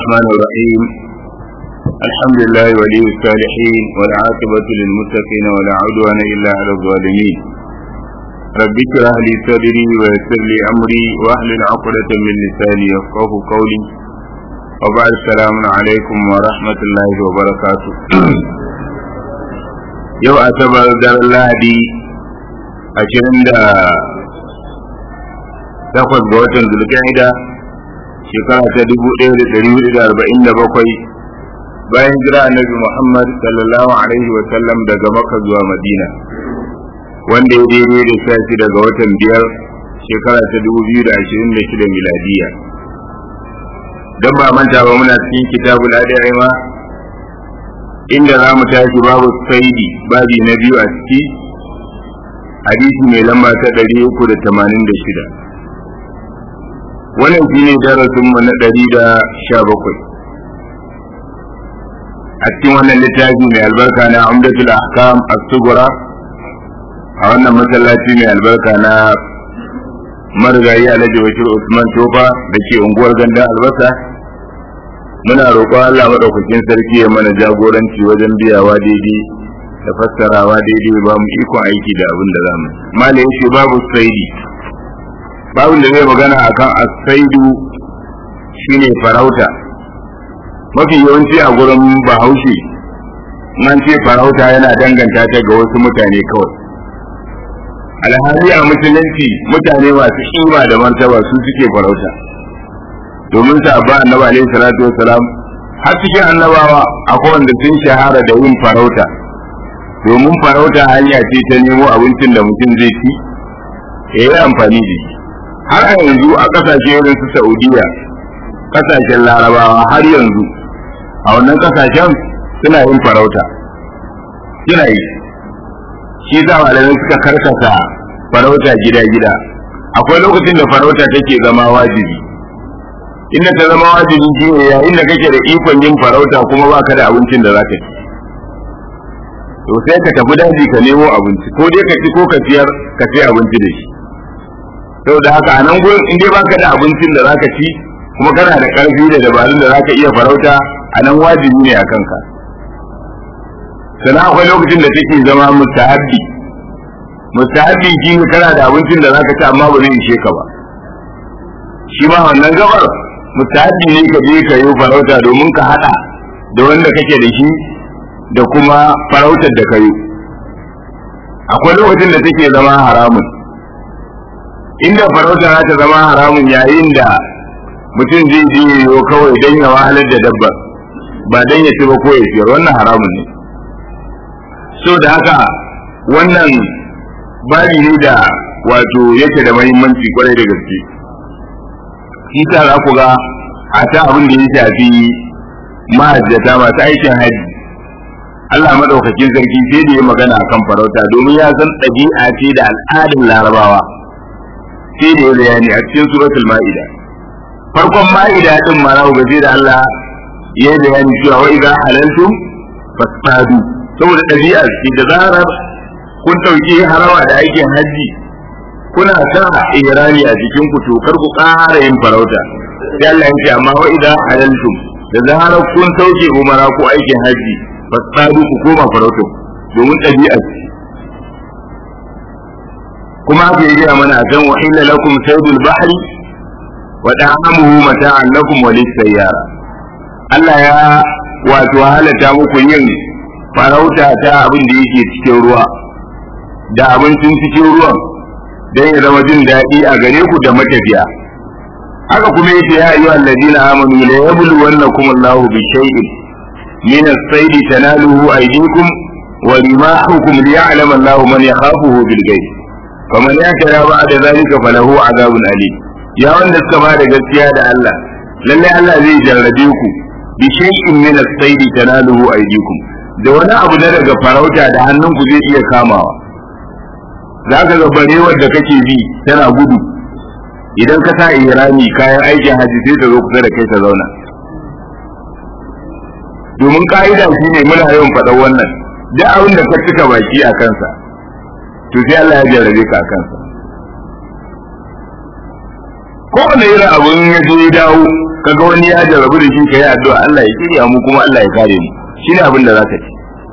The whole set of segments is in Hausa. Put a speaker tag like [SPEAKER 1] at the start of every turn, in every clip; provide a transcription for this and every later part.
[SPEAKER 1] الرحمن الرحيم الحمد لله ولي الصالحين والعاقبة للمتقين ولا عدوان إلا على الظالمين رب اشرح لي صدري ويسر لي أمري واحلل عقدة من لساني يفقه قولي وبعد السلام عليكم ورحمة الله وبركاته يو أتبر دار الله دي أشرند takwas ga watan zulka'ida shekara ta dubu ɗaya da ɗari hudu da arba'in da bakwai bayan jira annabi muhammad sallallahu alaihi wa sallam daga maka zuwa madina wanda ya daidai da sha shi daga watan biyar shekara ta dubu biyu da ashirin da shida miladiya don ba manta ba muna cikin kitabul ada'ima inda za mu tashi babu saidi babi na biyu a ciki hadisi mai lamba ta ɗari uku da tamanin da shida wannan shi ne darasinmu na ɗari da sha bakwai a cikin wannan littafi mai albarka na umdatul ahkam as-sughra a wannan masallaci mai albarka na marigayi alhaji bashir usman tofa da ke unguwar gandun albasa muna roƙon allah maɗaukakin sarki ya mana jagoranci wajen biyawa daidai da fassarawa daidai ba mu ikon aiki da abin da za mu malai yace babu saidi babin da zai magana akan asaidu shine farauta mafi yawanci a gurin bahaushe nan ce farauta yana danganta ta ga wasu mutane kawai alhali a musulunci mutane masu kima da martaba su suke farauta domin sabba annabi alaihi salatu wasalam har cikin annabawa akwai wanda sun shahara da yin farauta domin farauta hanya ce ta nemo abincin da mutum zai ci ya yi amfani da shi har a yanzu a kasashe irin su Saudiya kasashen larabawa har yanzu a wannan kasashen suna yin farauta suna yi shi za malamai suka karkasa farauta gida-gida akwai lokacin da farauta take zama wajibi inda ta zama wajibi shi ne yayin da kake da ikon yin farauta kuma baka da abincin da za ka ci to sai ka tafi daji ka nemo abinci ko dai ka ci ko ka ciyar ka ci abinci da shi saboda haka a nan gurin in dai baka da abincin da zaka ci kuma kana da karfi da dabarun da zaka iya farauta a nan wajibi ne a kanka sannan akwai lokacin da take zama mustahabbi mustahabbi shi ne kana da abincin da zaka ci amma ba zai ishe ka ba shi ma wannan gabar mustahabbi ne ka je ka yi farauta domin ka hada da wanda kake da shi da kuma farautar da ka yi akwai lokacin da take zama haramun inda farauta za ta zama haramun yayin da mutum zai je yiwu kawai don ya wahalar da dabba ba don ya ci ba ko ya siyar wannan haramun ne so da haka wannan bari ne da wato yake da mahimmanci kwarai da gaske shi ta za ku ga a ta abin da ya shafi mahajjata masu aikin haji Allah madaukakin sarki sai da ya magana akan farauta domin ya san ɗabi'a ce da al'adun larabawa sai da ya bayani a cikin suratul ma'ida farkon ma'ida din ma na gaje da Allah ya bayani cewa wa idza halaltum fasadu saboda ɗabi'a ce da zarar kun ɗauki harawa da aikin hajji kuna sa irani a cikin ku to kar ku ƙara yin farauta sai Allah ya ce amma wa idza halaltum da zarar kun sauke umara ko aikin hajji fasadu ku koma farauta domin ɗabi'a ce kuma haka ya gaya mana kan wa illa lakum saydul bahri wa da'amuhu mata'an lakum wa lis-sayyara Allah ya wato halatta muku yin farauta ta abin da yake cikin ruwa da abincin cikin ruwan don ya zama jin daɗi a gare ku da matafiya haka kuma yace ya ayyuhal ladina amanu la yabluwannakum Allahu bi shay'in min as-sayd tanaluhu aydikum wa rimahukum liya'lama Allahu man yakhafuhu bil ghaib faman ya kira ba da zalika falahu azabun alim ya wanda suka ba da gaskiya da Allah lalle Allah zai jarrabe ku bi shay'in min as-sayd tanaluhu aydikum da wani abu na daga farauta da hannunku zai iya kamawa za ka ga barewar da kake bi tana gudu idan ka sa ihrami kayan aikin haji sai ta zo kusa da kai ta zauna domin ka'ida shi ne muna yawan faɗan wannan duk abin da ka cika baki a kansa to sai Allah ya jarrabe ka kansa kowane irin abun ya je dawo kaga wani ya jarabu da shi kai addu'a Allah ya kirya mu kuma Allah ya kare mu shine abin da zaka ci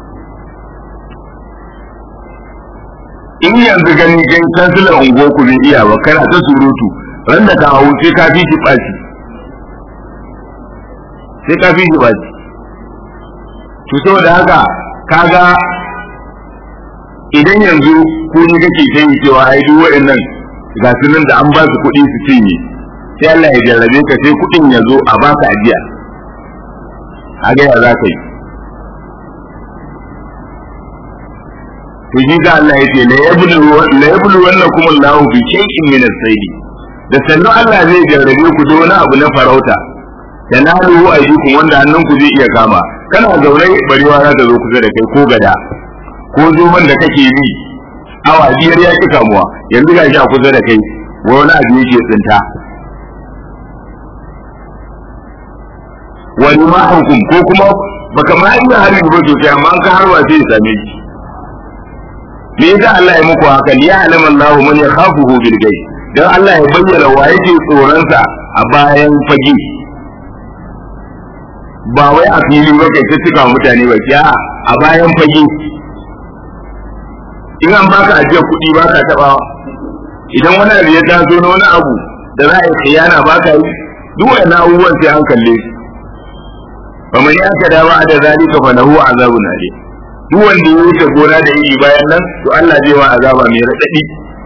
[SPEAKER 1] in yanzu gani kai kansilan ungo ku bai iya ba kana ta surutu ran da ka hawo sai ka fi shi baci sai ka fi shi baci to saboda haka kaga idan yanzu ku ne kake sai cewa ai duk waɗannan ga su nan da an ba su kuɗi su cinye sai Allah ya jarrabe ka sai kuɗin ya zo a baka ajiya a ga ya za ka yi to shi ga Allah yace la yablu la yablu wannakum Allahu bi shay'in min as-sayd da sannu Allah zai jarrabe ku da wani abu na farauta da na ruhu ayukum wanda hannun ku zai iya kama kana zaune barewa za ta zo kusa da kai ko gada ko zoman da kake bi awa biyar ya ki kamuwa yanzu ga shi a kusa da kai wani abu yake tsinta wani ma hukum ko kuma baka ma iya harin ba sosai amma an ka harwa sai ya same shi me yasa Allah ya muku haka ya alama Allah man yakhafuhu bil ghaib dan Allah ya bayyana wa yake tsoron sa a bayan fage ba wai a fili ba kai ta cika mutane ba kiya a bayan fage in an baka ajiyar kuɗi ba ka taɓa idan wani abu ya taso na wani abu da za a yi khiyana ba ka yi duk wani abubuwan sai an kalle su fa man yaka dawa da zalika fa lahu azabun alim duk wanda ya wuce gona da iri bayan nan to Allah zai wa azaba mai radadi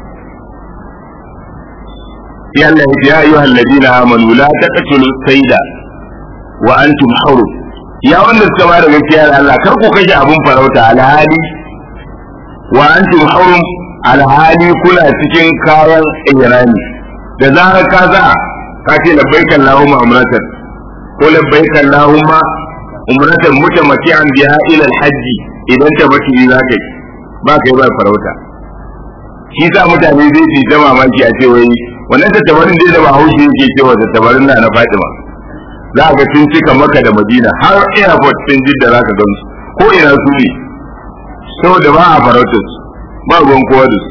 [SPEAKER 1] ya Allah ya ayyuhal ladina amanu la taqtulu sayda wa antum hurum ya wanda suka ba da gaskiya da Allah kar ku kashe abun farauta alhali wa antum hurum alhali kuna cikin kayan ihrami da zarar ka za ka ce labbaika Allahumma umratan ko labbaika Allahumma umratan mutamati'an biha ila al-hajj idan ta baki za ka yi ba kai ba farauta shi sa mutane zai ci ta mamaki a ce wai wannan tattabarin dai da ba haushi yake cewa tattabarin na na Fatima za ga sun cika maka da Madina har airport sun jidda za ka gamsu ko ina su ne saboda ba a farautar ba ruwan kowa da su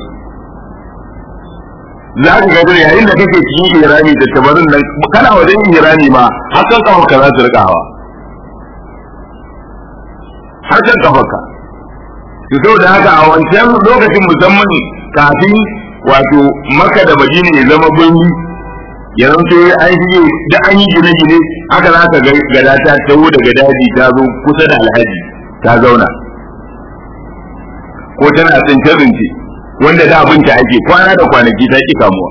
[SPEAKER 1] za ka ga yayin da kake cikin irani da tabarin nan kana wajen irani ma har kan kafa ka za su rika hawa har kan kafa ka to saboda haka a wancan lokacin musamman kafin wato maka da madina ya zama birni ya zanto an yi da an yi gine-gine haka za ka ga gada ta taho daga daji ta zo kusa da alhaji ta zauna ko tana tsince rince wanda da abinci ake kwana da kwanaki ta ki kamuwa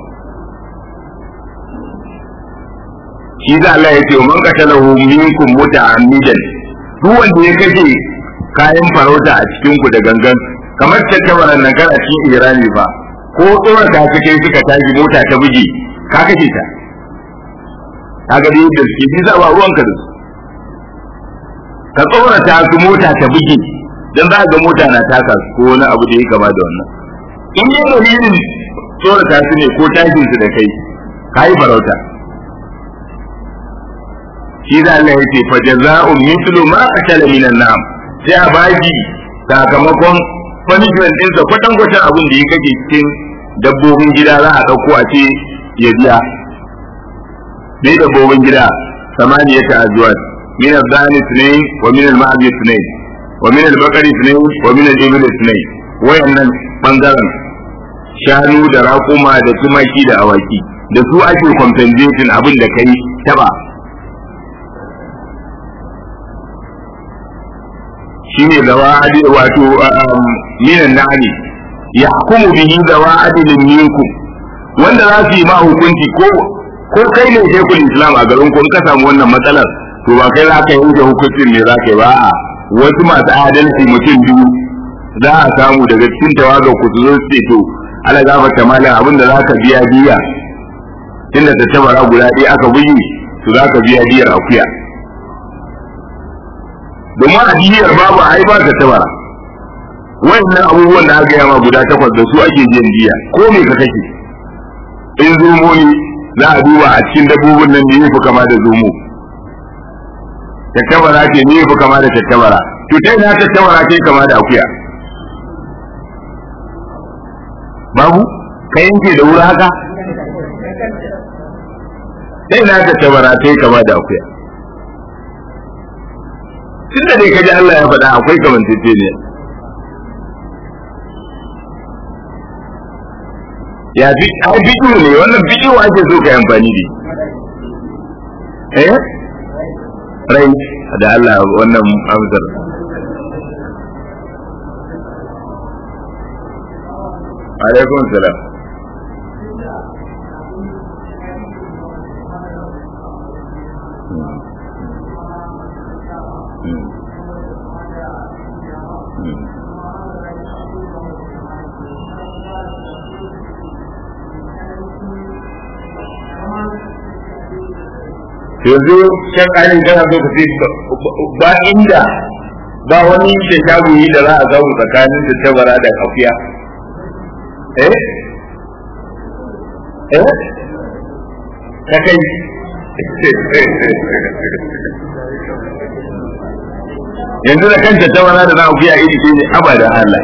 [SPEAKER 1] shi da Allah ya ce wa man qatalahu minkum muta'ammidan duk wanda ya kashe kayan farauta a cikin ku da gangan kamar tattabaran nan kana cikin irani ba ko tsoron ta kake suka tashi mota ta buge ka kashe ta kaga dai da suke bisa ba ruwanka da su ka tsorata su mota ta buge dan za ga mota na taka su ko wani abu da ya kama da wannan in yi dalilin tsorata su ne ko tashin su da kai ka yi farauta shi da Allah ya ce fa jaza'un mithlu ma qatala minan na'am sai a baki sakamakon punishment din sa kwatan kwatan abin da ya kake cikin dabbobin gida za a dauko a ce ya biya ne dabbobin gida samaniyata azwaj min al-dhani ithnain wa min al-ma'd ithnain ومن البقر اثنين ومن الإبل اثنين wayannan bangaren shanu da raƙuma da tumaki da awaki da su ake compensation abin da kai taba shine zawa adi wato minan na'ani yahkumu bihi zawa adilin minkum wanda za su yi ma hukunci ko ko kai ne shekul islam a garin kun ka samu wannan matsalar to ba kai za ka yanke hukuncin ne za ka yi ba a wasu masu adalci mutum biyu za a samu daga cikin tawagar ku su zo su ce to ala gafarta malam abin da za ka biya biya tunda ta tabara guda ɗaya aka buyi to za ka biya biyar akuya domin a biyar babu ai ba ta tabara wannan abubuwan da aka yama guda takwas da su ake biyan biya ko me ka kake in zomo ne za a duba a cikin dabbobin nan ne ya fi kama da zomo tattabara ce ne ya fi kama da tattabara to ta ina tattabara ce kama da akuya babu ka yanke da wuri haka sai na ta tabara sai kama da akuya tun da dai kaji Allah ya faɗa akwai kamantacce ne ya fi a bidiyo ne wannan bidiyo ake so ka yi amfani da eh rai da Allah wannan amsar alaikum salam yanzu shan ƙarin kana so ka ce ba inda ba wani da shagoyi da za a samu tsakanin da tabara da kafiya eh eh ka kai yanzu da kanta tabara da na kafiya iri ce ne abada Allah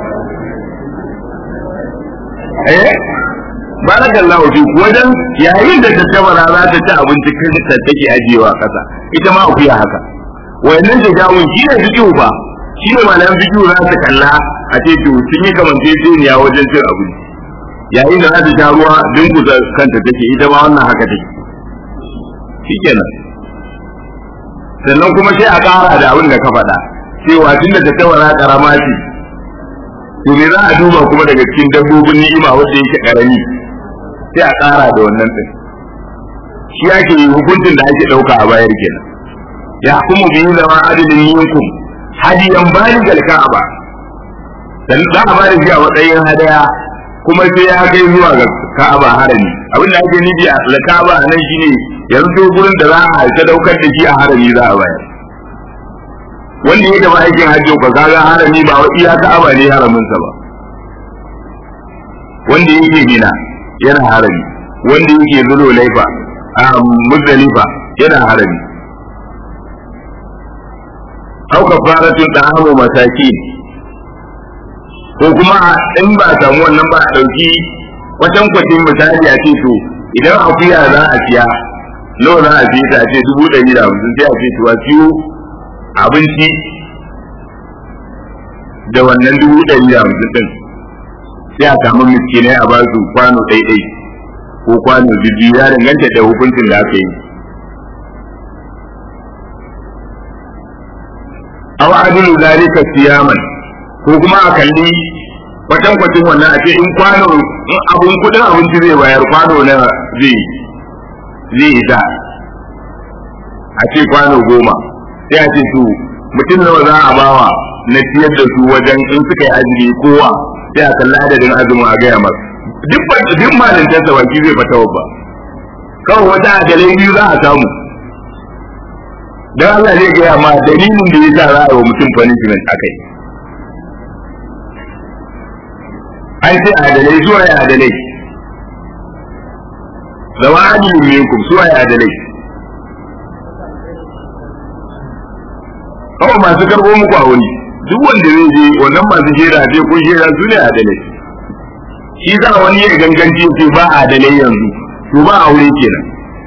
[SPEAKER 1] eh barakallahu fi wajen yayin da ta tabara za ta ci abinci kai ta take ajiyewa kasa ita ma akuya haka wayannan da jawun shi ne fikihu ba shi ne malaman fikihu za su kalla a ce to sun yi kamanceceniya wajen cin abinci yayin da za ta sha ruwa dinkusa kanta take ita ma wannan haka take shikenan sannan kuma sai a ƙara da abin da ka faɗa cewa tunda ta tabara karama ce to me za a duba kuma daga cikin dabbobin ni'ima wanda yake karami sai a ƙara da wannan ɗin shi ake yi hukuncin da ake ɗauka a bayar kenan ya kuma biyu zama adadin minkum hadiyan bayan galka'aba dan za a bada shi a matsayin hadaya kuma sai ya kai zuwa ga ka'aba harami abin da ake nufi a ka'aba nan shine yanzu gurin da za a ta daukar da shi a harami za a bayar wanda ya gaba aikin hajji ba kaga harami ba wa iya ka'aba ne haraminsa ba wanda yake gina yana harami wanda yake zulo laifa a muzdalifa yana harami au kafaratun ta'amu masaki ko kuma in ba a samu wannan ba a dauki wajen kwatin misali a ce to idan akuya za a siya nawa za a siya ta ce dubu ɗari da hamsin sai a ce to a siyo abinci da wannan dubu ɗari da hamsin ɗin sai a samu miskinai a basu kwano ɗaiɗai ko kwano biyu ya danganta da hukuncin da aka yi aw adilu zalika siyaman ko kuma a kalli kwatan kwatin wannan a ce in kwano in abun kudin abinci zai bayar kwano na zai zai isa a ce kwano goma sai a ce to mutum nawa za a bawa na ciyar da su wajen in suka yi azumi kowa sai a kalli adadin azumin a gaya masa duk duk malintarsa baki zai fata ba kawai wata adalai biyu za a samu dan Allah zai gaya ma dalilin da yasa za a yi wa mutum punishment akai an ce adalai zuwa ya adalai zama adilin minkum zuwa ya adalai kawai masu karɓo muku a wani duk wanda zai je wannan masu jera ce ko jera su ne adalai shi za wani ya ganganci ce ba adalai yanzu to ba aure kenan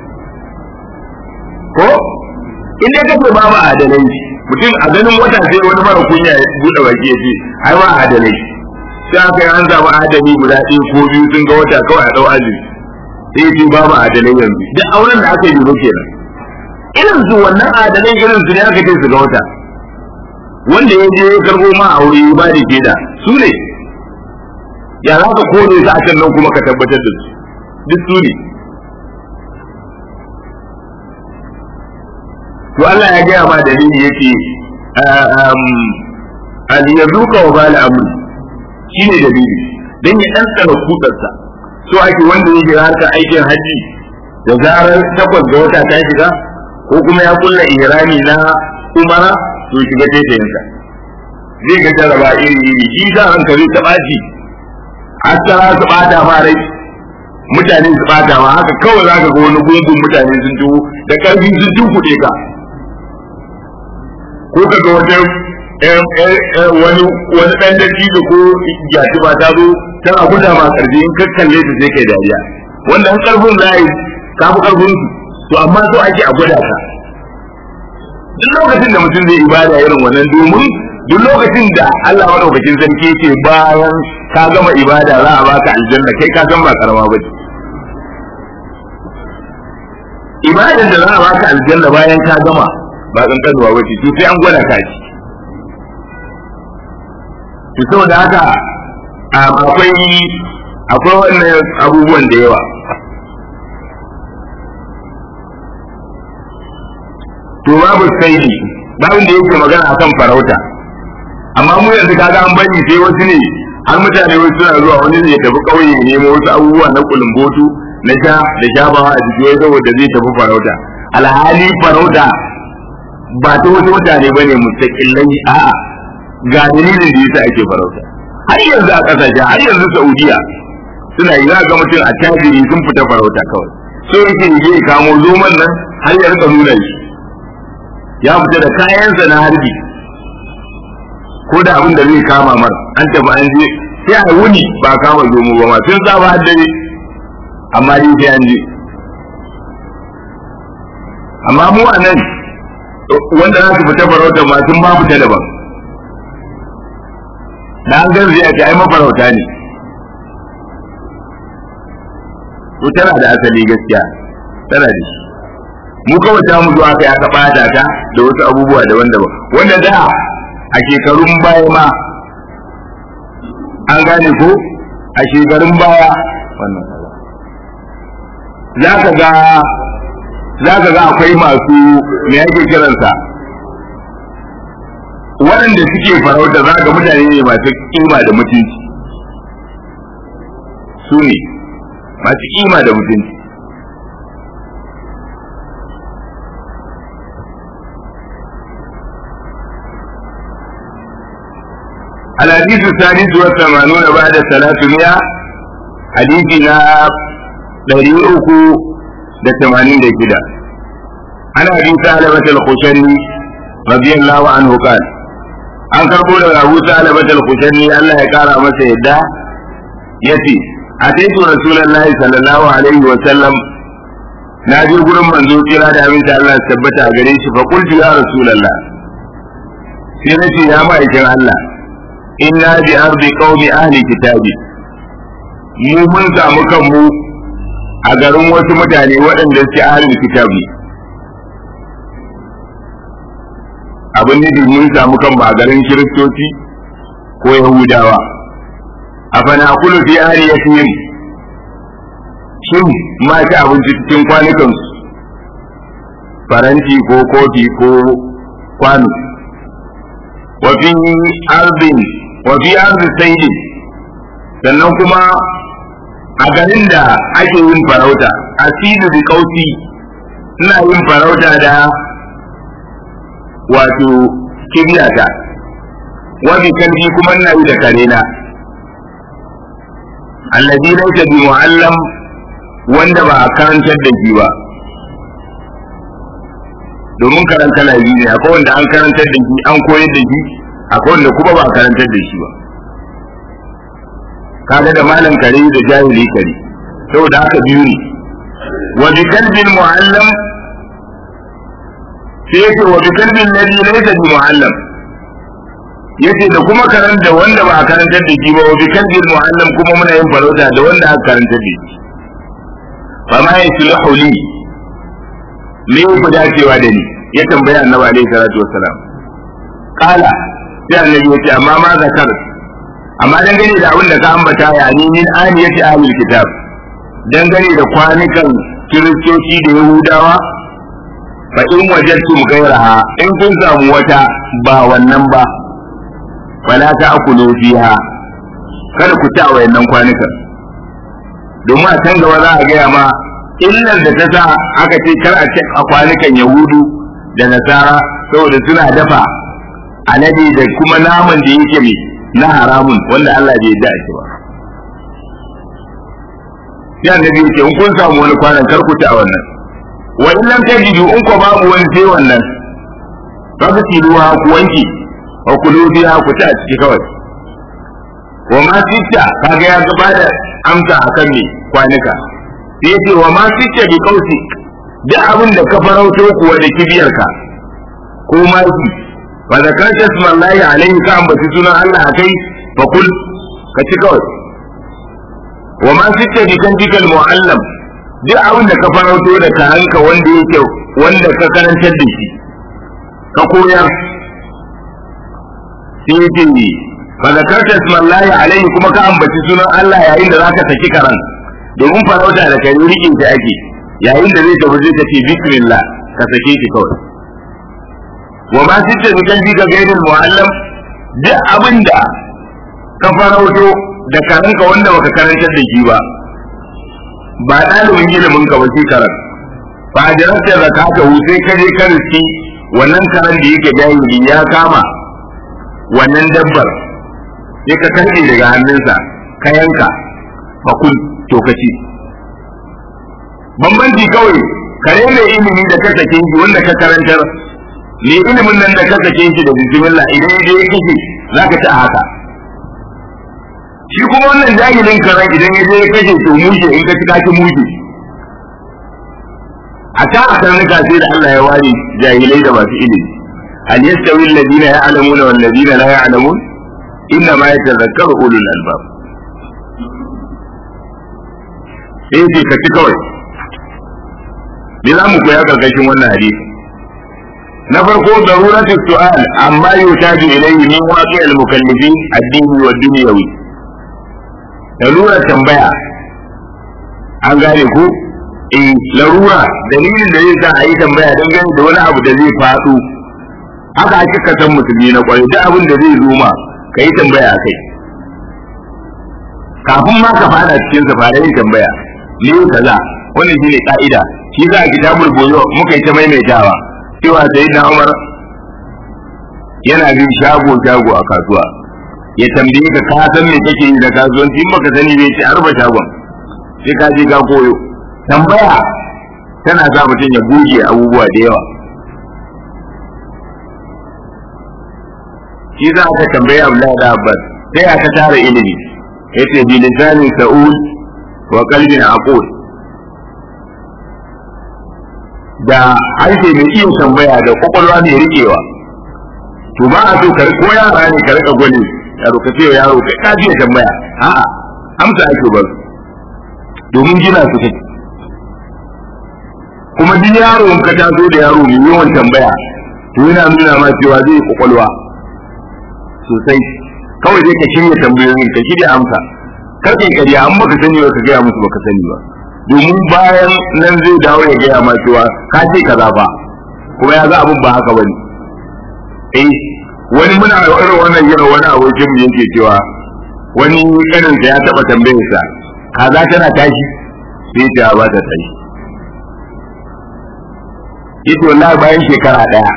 [SPEAKER 1] ko in dai kace ba ba adalai mutum a ganin wata sai wani mara kunya ya bude baki ya ce ai ba adalai sai aka yi an samu adali guda ɗaya ko biyu sun ga wata kawai a ɗau azumi sai ce ba ba adalai yanzu duk auren da aka yi ba kenan irin su wannan adalai irin su ne aka ce su ga wata wanda ya je ya karbo ma aure ya ba da shaida su ne ya za ka kore su a can nan kuma ka tabbatar da su duk su ne to Allah ya gaya ma dalili yake al yazuka wa bal amr shine dalili dan ya dan tsara kudarsa so ake wanda yake harkar aikin haji da zarar takwas ga wata ta shiga ko kuma ya kulla ihrami na umara to shiga taitayinsa zai ga jaraba iri iri shi sa hankali ta ɓaci asara su ɓata ma rai mutane su ɓata ma haka kawai za ka ga wani gungun mutane sun tuwo da ƙarfi sun tunkuɗe ka ko ka ga wata wani wani ɗan da da ko gyati ba ta zo tana guda ma ƙarfi in ka kalle ta sai kai dariya wanda in ƙarfin za yi ka fi ƙarfin su to amma so ake a gwada ka duk lokacin da mutum zai ibada irin wannan domin duk lokacin da Allah madaukakin sarki ce bayan ka gama ibada za a baka aljanna kai ka san ba karama ba ce ibadan da za a baka aljanna bayan ka gama ba kankanuwa ba ce to sai an gwada ka ci to saboda haka akwai akwai wannan abubuwan da yawa to babu saidi babin da yake magana akan farauta amma mu yanzu kaga an bari sai wasu ne har mutane wasu suna zuwa wani ne ya tafi kauye ya nemo wasu abubuwa na kulumbotu na sha da shafawa a jiki wai saboda zai tafi farauta alhali farauta ba ta wasu mutane ba ne mustaƙillai a'a ga dalilin da yasa ake farauta har yanzu a ƙasashe har yanzu saudiya suna yi za ga mutum a tajiri sun fita farauta kawai so yake je kamo zoman nan har ya rika nuna shi ya fita da kayansa na harbi ko da abin da zai kama mar an tafi an je sai a wuni ba kama zomo ba ma sun saba har dare amma dai sai an je amma mu a nan wanda za su fita farauta ma sun ma fita daban da an gan zai a ce ai mafarauta ne to tana da asali gaskiya tana da shi mu kawai ta mu zuwa kai aka bata ta da wasu abubuwa daban-daban wanda da a shekarun baya ma an gane ko a shekarun baya wannan za ka ga za ka ga akwai masu me yake kiransa waɗanda suke farauta za ga mutane ne masu kima da mutunci su ne masu kima da mutunci الحديث الثالث والثمانون بعد ثلاثمائة حديثنا دريئك لثمانين كده عن أبي ثعلبة الخشني رضي الله عنه قال an karbo daga Abu Salama al-Khushani Allah ya kara masa yadda yace ataitu Rasulullahi sallallahu alaihi wa sallam na je gurin manzo kira da abin da Allah ya tabbata a gare shi fa qultu ya Rasulullah sai nace ya ma'aikin Allah inna bi ardi qaumi ahli kitabi mu mun samu kanmu a garin wasu mutane waɗanda suke ahli kitabi abin nufi mun samu kanmu a garin kiristoci ko yahudawa a fana kulu fi ahli yatim shin ma ci abinci cikin kwanukansu faranti ko kofi ko kwano wa fi ardin wa fi ardi sayyidin sannan kuma a garin da ake yin farauta asidu bi kausi ina yin farauta da wato kibiyata wa bi kalbi kuma ina yi da karena alladhi laysa bi muallam wanda ba a karantar da shi ba domin karanta labi ne akwai wanda an karantar da shi an koyar da shi akwai wanda kuma ba a karantar da shi ba kaga da malam kare da jahili kare saboda haka biyu ne wa bi kalbin muallam sai yake wa bi kalbin ladhi laysa bi muallam yace da kuma karanta wanda ba a karantar da shi ba wa bi kalbin muallam kuma muna yin farauta da wanda aka karantar da shi fa ma yasluhu li me ku dacewa da ni ya tambaya annabi alaihi salatu wassalam kala sai annabi yace amma ma zakar amma dangane da abin da ka ambata ya ni min aniyati ahlul kitab dangane da kwanukan kiristoci da yahudawa fa in wajadtum ghayraha in kun samu wata ba wannan ba wala ta'kulu fiha kada ku ta wayannan kwanukan domin a can gaba za a gaya ma illar da ta sa aka ce kar a ce a kwanukan yahudu da nasara saboda suna dafa alade da kuma naman da yake mai na haramun wanda Allah bai yarda shi ba sai annabi yake in kun samu wani kwanan kar ku ci a wannan wa in lam tajidu in ko babu wani sai wannan kaga ruwa ku wanke wa kulu biha ku ci a ciki kawai wa ma sitta kaga ya gaba da amsa akan me kwanuka sai yace wa ma sitta bi kausi duk abin da ka farauto kuwa da kibiyarka ko maki fa zakarta ismallahi alaihi ka ambaci sunan Allah akai fa kul ka ci kawai wa ma sitta bi kantikal muallam duk abin da ka farauto da karanka wanda yake wanda ka karantar da shi ka koyar sai yake fa zakarta ismallahi alaihi kuma ka ambaci sunan Allah yayin da zaka saki karan domin farauta da kai rikin ta ake yayin da zai tafi zai tafi bismillah ka sake shi kawai wa ma sitta bi kantika gairil muallam duk abin da ka farauto da karanka wanda baka karantar da shi ba ba ɗalibin ilimin ka ba sai karan ba a jarabta zakata hu sai ka je ka riski wannan karan da yake jahili ya kama wannan dabbar sai ka karɓe daga hannunsa ka yanka fa kun to ka ci bambanci kawai kare mai ilimi da ka sake shi wanda ka karantar ne ilimin nan da ka sake shi da bismillah idan ya je ya kashe za ka ci a haka shi kuma wannan jahilin karan idan ya je ya kashe to mushe in ka ci ka ci mushe a ta a karnuka sai da Allah ya ware jahilai da masu ilimi hal yastawi alladhina ya'lamuna wal ladina la ya'lamun inna ma yatadhakkaru ulul albab sai ce ka ci kawai me za mu koya karkashin wannan hadisi na farko daruratu su'al amma yutaju ilayhi min waqi al-mukallifin ad-dini wa dunyawi darura tambaya an gane ku eh larura dalilin da zai sa a yi tambaya don gani da wani abu da zai faɗo haka ake kasan musulmi na kwarai duk abin da zai zo ma ka yi tambaya a kai kafin ma ka fada cikin sa fara yin tambaya ne kaza wannan shine ka'ida shi za a kitabul boyo muka yi ta maimaitawa cewa sai na Umar yana bin shago shago a kasuwa ya tambaye ka ka san me kake yi da kasuwanci in baka sani bai ce arba shagon sai ka je ka koyo tambaya tana sa mutum ya goge abubuwa da yawa shi za ka tambaye Abdullahi da Abbas sai aka tara ilimi yace bi lisanin sa'ul wa qalbin aqul da harshe mai iya tambaya da kwakwalwa mai rikewa to ba a so ka ko yara ne ka rika gwani yaro ka ce yaro kai ka ji tambaya a'a amsa ake ba domin gina su kai kuma duk yaro ka taso da yaro mai yawan tambaya to yana nuna ma cewa zai kwakwalwa sosai kawai dai ka shirya tambayoyin ka shirya amsa kar kai kariya an baka sani ba ka gaya musu baka sani ba domin bayan nan zai dawo ya gaya ma cewa ka ce kaza ba kuma ya ga abin ba haka bane eh wani muna irin wannan yana wani abokin mu yake cewa wani kanin sa ya taba tambayar sa kaza tana tashi sai ta ba ta tashi yace wallahi bayan shekara daya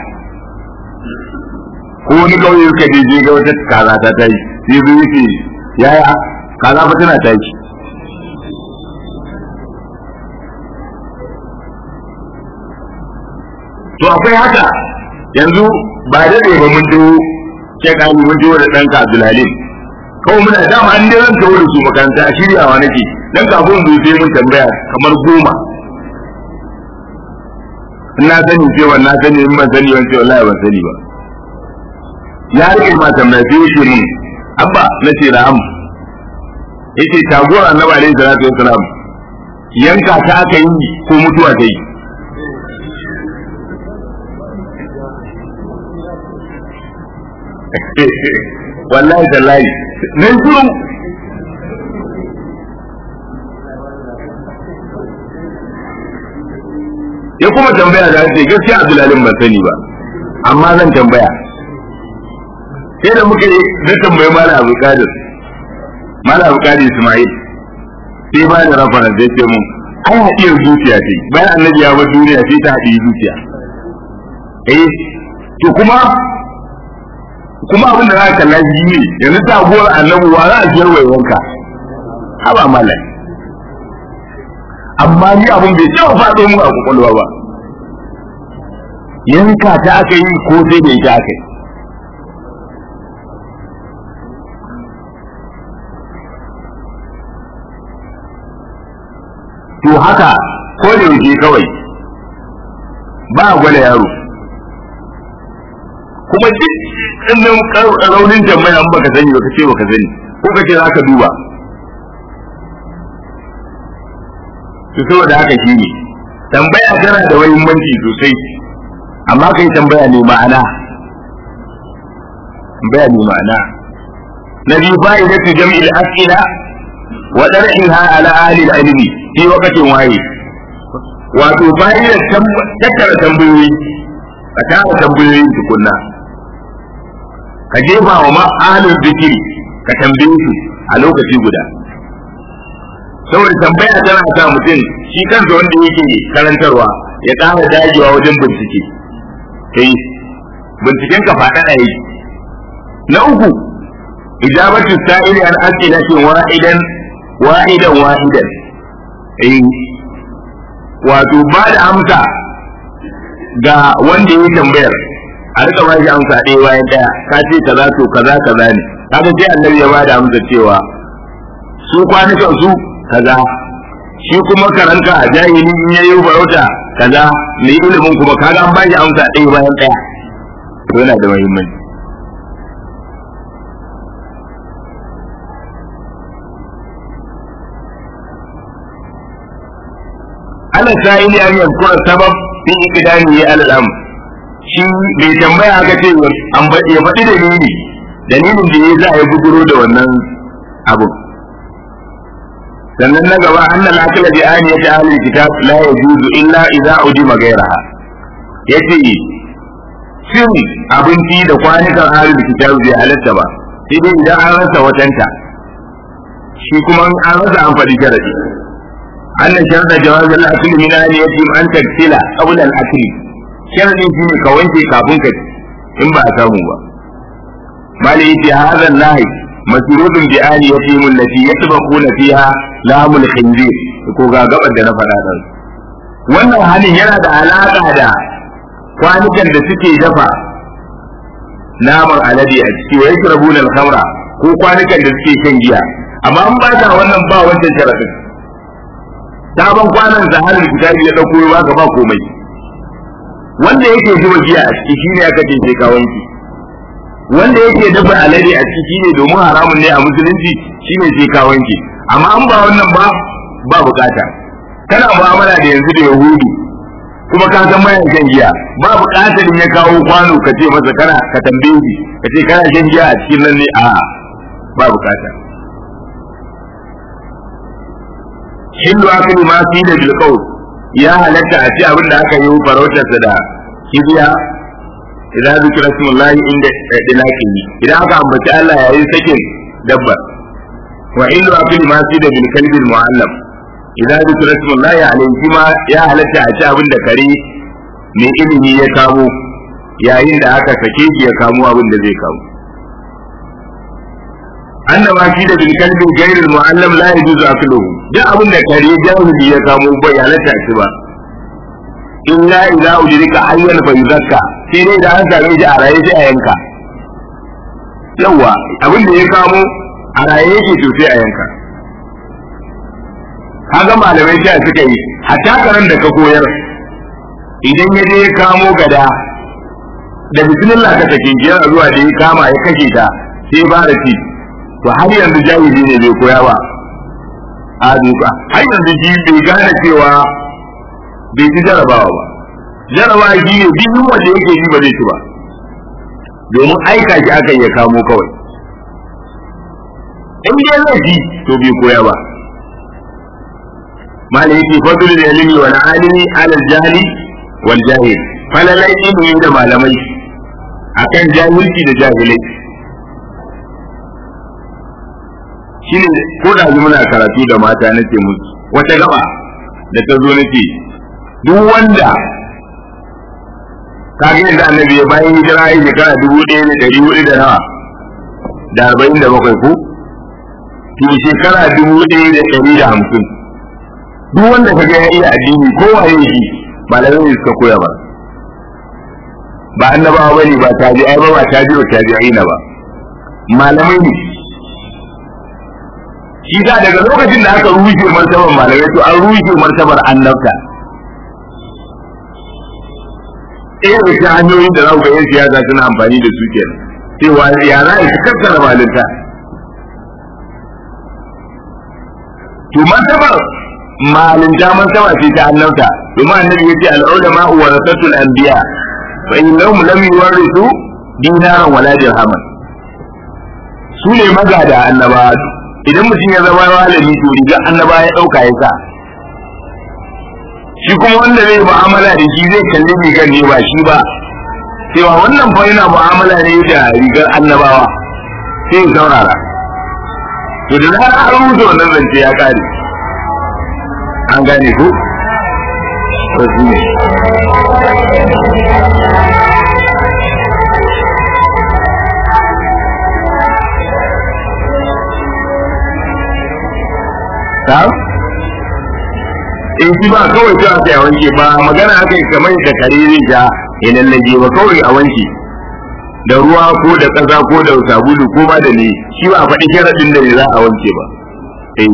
[SPEAKER 1] ko wani kauye suka je je ga wata kaza ta tashi sai zo yace yaya kaza fa tana tashi to akwai haka yanzu ba daɗe ba mun jiwo ke kani mun jiwo da ɗan Abdulhalim kawai muna dama an dai zan tawo da su makaranta a shiryawa nake dan kafin mu sai mun tambaya kamar goma ina sani cewa na sani in ban sani ban ce wallahi ban sani ba ya rike ma tambaya sai yake mun abba na ce da am yace taguwar annabi alaihi salatu wassalam yanka ta aka yi ko mutuwa ta yi wallahi tallahi nan shiru ya kuma tambaya da ce gaskiya Abdulalin ban sani ba amma zan tambaya sai da muka yi na tambayi mala abu kadir mala abu kadir ismail sai ba da rafara zai ce mun ai haɗiyar zuciya ce bayan annabi ya bar duniya sai ta haɗi zuciya eh to kuma kuma abin da za ka kalla shi ne yanzu ta gora annabi wa za a jiyar wanka haba malai amma ni abin bai taɓa faɗo mu a kwakwalwa ba yanka ta aka yi ko sai da ita aka yi to haka ko da yake kawai ba a gwada yaro kuma duk ɗannan raunin tambaya an baka sani baka ce baka sani ko ka ce za ka duba to saboda haka shi ne tambaya tana da muhimmanci sosai amma kai tambaya ne ma'ana tambaya ne ma'ana na biyu fa'idatu jam'il as'ila wa dar'iha ala ahli al-ilmi fi waqtin wahid wato fa'idar tattara tambayoyi ka tara tambayoyi tukunna ka jefa wa ma ahlul zikiri ka tambaye su a lokaci guda saboda tambaya tana sa mutum shi kansa wanda yake karantarwa ya ƙara dagewa wajen bincike kai binciken ka faɗaɗa yi na uku ijabatu sa'ili an as'ilatin wahidan wahidan wahidan eh wato ba da amsa ga wanda ya tambayar a rika ba shi amsa ɗaya bayan ɗaya ka ce kaza to kaza kaza ne kaga sai annabi ya ba da amsa cewa su kwanukan su kaza shi kuma karanta a jahili in yayi farauta kaza mai ilimin kuma kaga an ba shi amsa ɗaya bayan ɗaya to yana da muhimmanci ana sa'ili an yankura sabab fi ikidami ya al'am shi bai tambaya aka ce ya faɗi dalili dalilin da ya za a yi buguro da wannan abu sannan na gaba annal akala bi aniyati ahli kitab la yajuzu illa idza udima ghayraha yace cin abinci da kwanukan ahli kitab bai halatta ba sai dai idan an rasa watanta shi kuma an rasa an faɗi sharadi أن شرط جواز الأكل من أن يتم أن تغسل قبل الأكل شرط شيء كونتي كابونك إن با سامو با ما ليتي هذا النهي مسرود بآل يتيم التي يطبخون فيها لام الخنزير ko ga gabar da na faɗa da wannan halin yana da alaƙa da kwanukan da suke dafa naman alade a ciki wa yashrabun al-khamra ko kwanukan da suke shan giya amma an ba ta wannan ba wancan sharadin sabon kwanan zaharar kitabi ya dauko ya baka ba komai wanda yake zuba giya a ciki shine aka ce sai ka wanke wanda yake dafa alade a ciki shine domin haramun ne a musulunci shine sai ka wanke amma an ba wannan ba ba bukata kana mu'amala da yanzu da yahudu kuma ka san mayan shan giya ba bukatar in ya kawo kwano ka ce masa kana ka tambaye shi ka ce kana shan giya a cikin nan ne a ba bukata hillu akli ma fi da bil qawl ya halatta a ci abin da aka yi farautar sa da kibiya idan zikra smullahi inda dilaki idan aka ambaci Allah yayin sakin dabba wa hillu akli ma fi da bil kalbi muallam idan zikra smullahi alayhi ma ya halatta a ci abin da kare mai ilimi ya kamo yayin da aka sake shi ya kamo abin da zai kamo أن ما في بالكلب غير المعلم لا يجوز أكله ده أبن كري جاهل يكامو بيانة تأسبا إلا إذا أدرك حيا فيزكى سيدي إذا أنت ريج على يجي أينكا يوا أبن يكامو على يجي تسي أينكا kaga malamai sai suka yi hatta karan da ka koyar idan ya je ya kamo gada da bismillah ka take jiya zuwa da ya kama ya kashe ta sai ba da ci to har yanzu jahili ne bai koya ba a duka har yanzu ji bai gane cewa bai ci jarabawa ba jarabawa shi ne duk wanda yake ji ba zai ci ba domin aika shi aka iya kamo kawai in dai zai ji to bai koya ba mala yake fadul da ilimi wal alimi ala jahili wal jahil falalai ilimi da malamai akan jahilci da jahilai shine ko da muna karatu da mata nake musu wata gaba da ta zo nake duk wanda kage yadda annabi ya bayan hijira ya shekara dubu ɗaya da ɗari hudu da nawa da arba'in da bakwai ko to shekara dubu ɗaya da ɗari da hamsin duk wanda kaga ya iya addini ko waye shi malamai ne suka koya ba ba annabawa bane ba tabi'ai ba ba tabi'u tabi'ina ba malamai ne shi da daga lokacin da aka rushe martabar malamai to an rushe martabar annabta ɗaya da cikin hanyoyin da za ku ga 'yan siyasa suna amfani da su kenan cewa ya za a kakkara malinta to martabar malinta martaba ce ta annabta domin annabi ya ce al'ulama warasatul anbiya fa innahum lam yuwarrisu dinaran wala dirhaman su ne magada annaba idan mutum ya zama malami to riga annaba ya dauka ya sa shi kuma wanda zai mu'amala da shi zai kalli rigar ne ba shi ba cewa wannan fa yana mu'amala ne da rigar annabawa sai ya saurara to da za a rubuta wannan zance ya kare an gane ko to shi ne ta in shi ba kawai ta aka a wanke ba magana aka yi kamar da kare zai sha ya lallage ba kawai a wanke da ruwa ko da ƙasa ko da sabulu ko ba da ne shi ba a faɗi sharaɗin da ne za a wanke ba eh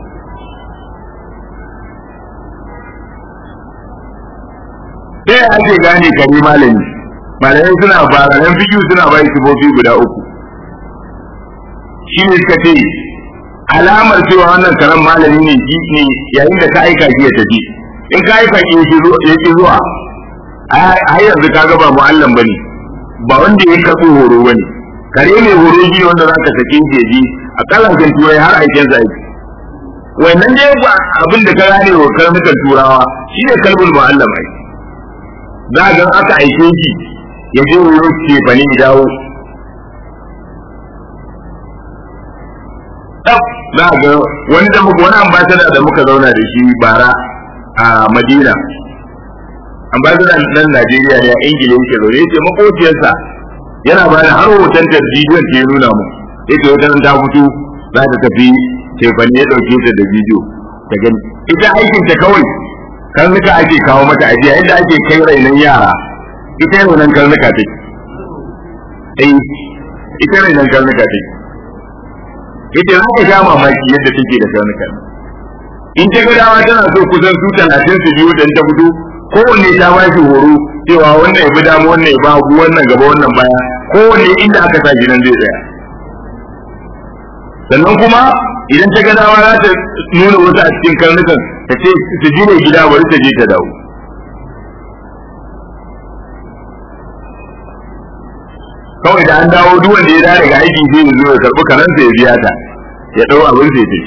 [SPEAKER 1] sai ake gane kare malami malamai suna baranan fikiyu suna bai sifofi guda uku shi ne suka ce alamar cewa wannan karen malami ne shi ne yayin da ka aika shi ya tafi in ka aika shi ya ki zuwa a yanzu ka ga ba mu'allam ba ne ba wanda ya kaso horo ba ne kare ne horo shi wanda za ka sake shi ji a kalankan turai har aikin sa aiki wannan dai ba abin da ka gane wa karnukan turawa shi ne kalbul mu'allam ai za ga aka aike shi ya je horo ce ba ne dawo za ga wani da muka wani ambassador da muka zauna da shi bara a Madina ambassador nan Najeriya ne a Ingila yake zaune yace makociyarsa yana ba da har hoton ta bidiyon ta ya nuna mu yace wata ta fito za ta tafi tefani ya dauke ta da bidiyo ta gani ita aikin ta kawai karnuka ake kawo mata ajiya yadda ake kai rainan yara ita rainan karnuka take eh ita rainan karnuka take yace za ka sha mamaki yadda take da karnukan in ta ga dawa tana so kusan su talatin su biyu da ta fito kowanne ta ba shi horo cewa wannan ya bi dama wannan ya ba hagu wannan gaba wannan baya kowanne inda aka sa shi nan zai tsaya sannan kuma idan ta ga dawa za ta nuna wasu a cikin karnukan ta ce su jire gida bari ta je ta dawo kawai da an dawo duk wanda ya dawo daga aiki sai ya zo ya karbi karansa ya biya ta ya dau abin sai tafi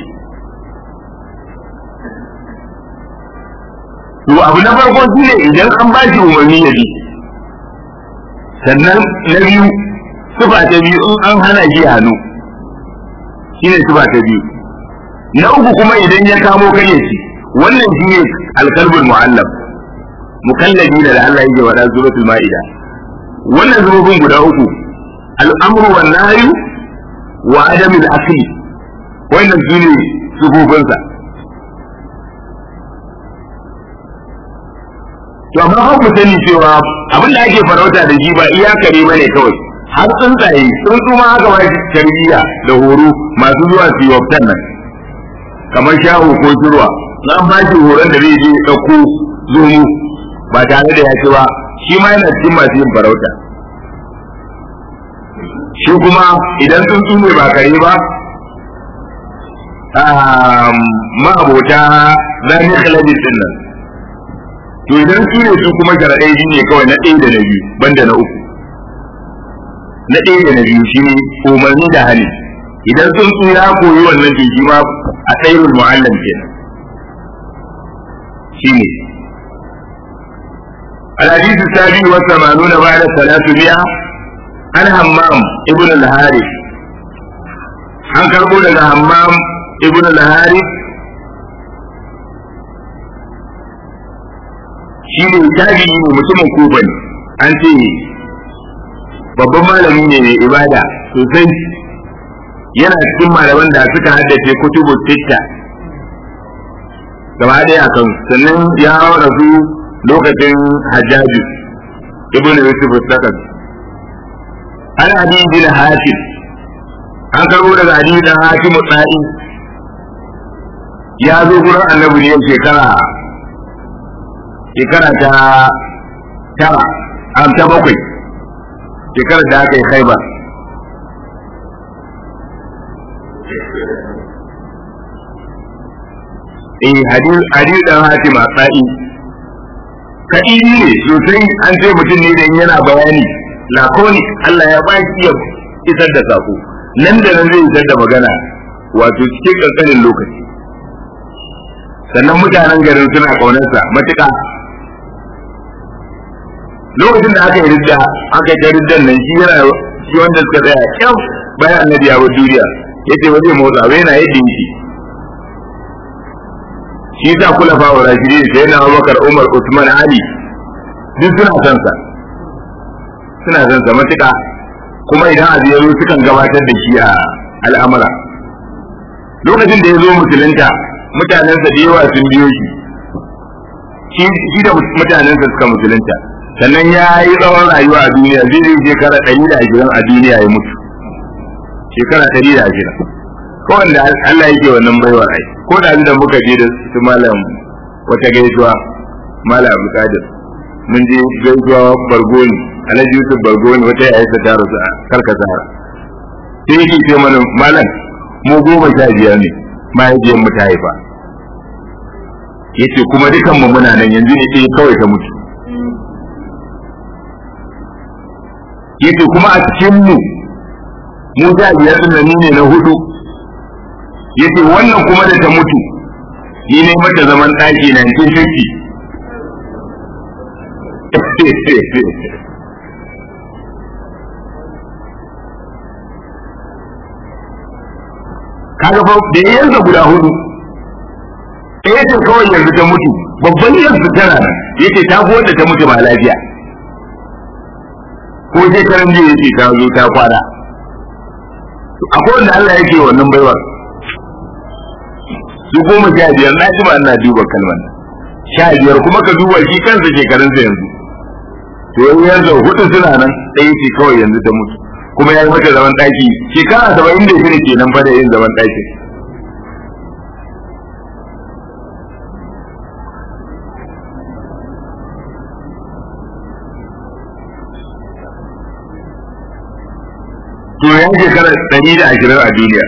[SPEAKER 1] to abu na farko shine idan an ba shi umarni ya bi sannan na biyu sufa ta biyu in an hana shi hannu shine sufa ta biyu na uku kuma idan ya kamo kai ya ci wannan shine alkalbul mu'allam mukallabi da Allah yake wada suratul ma'ida wannan zurubin guda uku al'amru wan nahyu wa adamul akli wannan shine sufufinsa to amma har ku sani cewa abin da ake farauta da shi ba iyakare ba ne kawai har tsuntsaye tsuntsu ma haka ba tarbiyya da horo masu zuwa su yi waftan nan kamar shaho ko shirwa na ba shi horon da zai je ɗauko zomo ba tare da ya ci ba shi ma yana cikin masu yin farauta shi kuma idan tsuntsu ne ba kare ba ma'abota zani khalabis din nan to idan su ne su kuma sharaɗai shi ne kawai na ɗaya da na biyu banda na uku na ɗaya da na biyu shi ne umarni da hali idan sun su ya koyi wannan to shi ma a tsayin mu'allam kenan shi ne الحديث السابع والثمانون بعد ثلاثمائة عن همام ابن الحارث عن كربون همام ابن الحارث shi ne tabi'i ne mutumin kufa ne an ce babban malami ne mai ibada sosai yana cikin malaman da suka haddace kutubu sitta gaba ɗaya kan sannan ya rasu lokacin hajjaji ibn yusuf sakan an adi bin hatim an karbo daga adi bin hatim tsari ya zo gurin annabi ne shekara shekara ta tara am ta bakwai shekarar da aka yi khaibar eh hadil hadil dan hatim asai kadiri ne sosai an ce mutum ne dan yana bayani lakoni Allah ya baki ya isar da sako nan da nan zai isar da magana wato cikin kankanin lokaci sannan mutanen garin suna kaunarsa matuƙa lokacin da aka yi ridda aka yi riddan nan shi yana shi wanda suka tsaya kyau bayan annabi ya bar duniya yace ba zai motsa ba yana yadda yake shi sa kula fa wa rashidi sai na Abubakar Umar Usman Ali duk suna son sa suna son sa matuƙa kuma idan abu ya zo sukan gabatar da shi a al'amura lokacin da ya zo musulunta mutanensa da yawa sun biyo shi shi da mutanensa suka musulunta sannan ya yi tsawon rayuwa a duniya zai yi shekara ɗari da ashirin a duniya ya mutu shekara ɗari da ashirin ko wanda Allah yake wannan baiwa ai ko da da muka je da su malam wata gaisuwa malam Abu Qadir mun je gaisuwa Bargoni Alhaji Yusuf Bargoni wata ya aisa ta rasu a Karkasara sai yake ce mana malam mu goma sha biyar ne mahaifiyar mu ta haifa yace kuma dukan mu muna nan yanzu ne ɗaya kawai ta mutu yace kuma a cikin mu mu sha biyar din nan ne na hudu yace wannan kuma da ta mutu ni ne mata zaman ɗaki 1950 kaga fa da yanzu guda hudu ɗaya ce kawai yanzu ta mutu babban yanzu tana nan yace ta fi wanda ta mutu ba lafiya ko sai karan jiya yace ta zo ta kwana akwai wanda Allah yake wannan baiwar su goma sha biyar na ji ba ina duba kalmar sha biyar kuma ka duba shi kansa shekarunsa yanzu to yanzu hudu suna nan ɗaya ce kawai yanzu ta mutu kuma ya yi mata zaman ɗaki shekara saba'in da shida kenan fa da yin zaman ɗaki to ya shekara ɗari da ashirin a duniya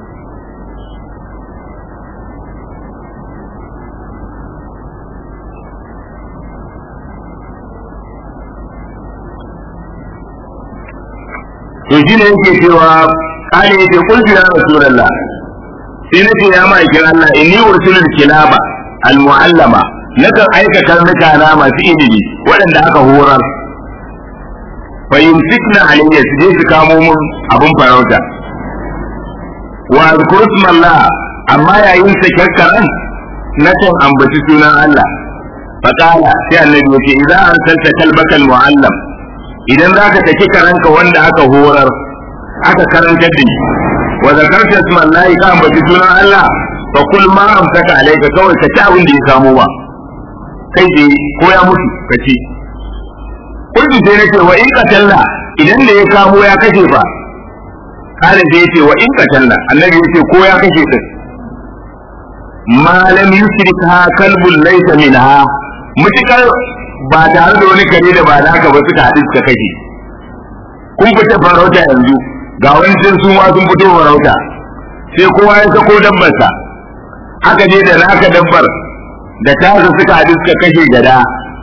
[SPEAKER 1] to shi ne yake cewa kane yake kulfi ya rasulullah sai na ce ya ma'aikin Allah inni ursilul kilaba almu'allama nakan aika karnuka na masu ilimi waɗanda aka horar fa yumsikna alayya su je su kamo mun abun farauta wa azkuru Allah amma yayin sakar karan nakan ambaci sunan Allah faqala sai annabi yace idan arsalta kalbaka almu'allam idan za ka taki karanka wanda aka horar aka karantar da shi wa zakarta isman lahi ka ambaci sunan Allah fa kul ma amsaka alayka kawai ka ci abin da ya samu ba kai je ko ya mutu ka ci kullu sai nake wa in qatalla idan da ya kamo ya kashe fa kare da yace wa in qatalla annabi yace ko ya kashe ka ma lam yusrikha kalbun laysa minha mutukar ba tare da wani kare da ba naka ba suka haɗu suka kashe kun fita farauta yanzu ga wani sun su ma sun fito farauta sai kowa ya sako dabbarsa haka je da naka dabbar da tasa suka haɗu suka kashe gada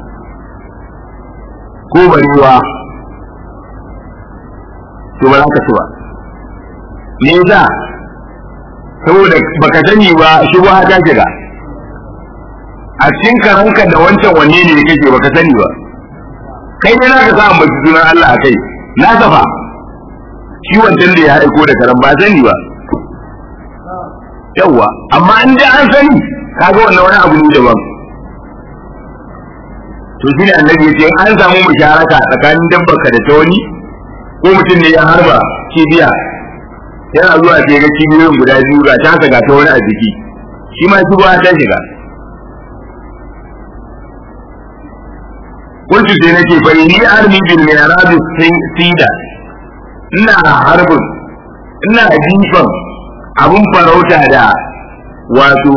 [SPEAKER 1] ko barewa to ba za ka ci ba me yasa saboda baka sani ba shubha ta shiga a cikin karanka da wancan wanne ne ya kake baka sani ba kai ne naka sa ambaci sunan Allah a kai na safa shi wancan da ya aiko da karan ba sani ba yawwa amma in da an sani kaga wannan wani abu ne daban to shi ne annabi ya ce an samu musharaka tsakanin dabbarka da ta wani ko mutum ne ya harba kibiya yana zuwa sai ga kibiyoyin guda biyu ga ta ga ta wani a jiki shi ma kibiya ta shiga kuntu sai nake fa ni armi bil mi'rab sida ina harbin ina jifan abun farauta da wato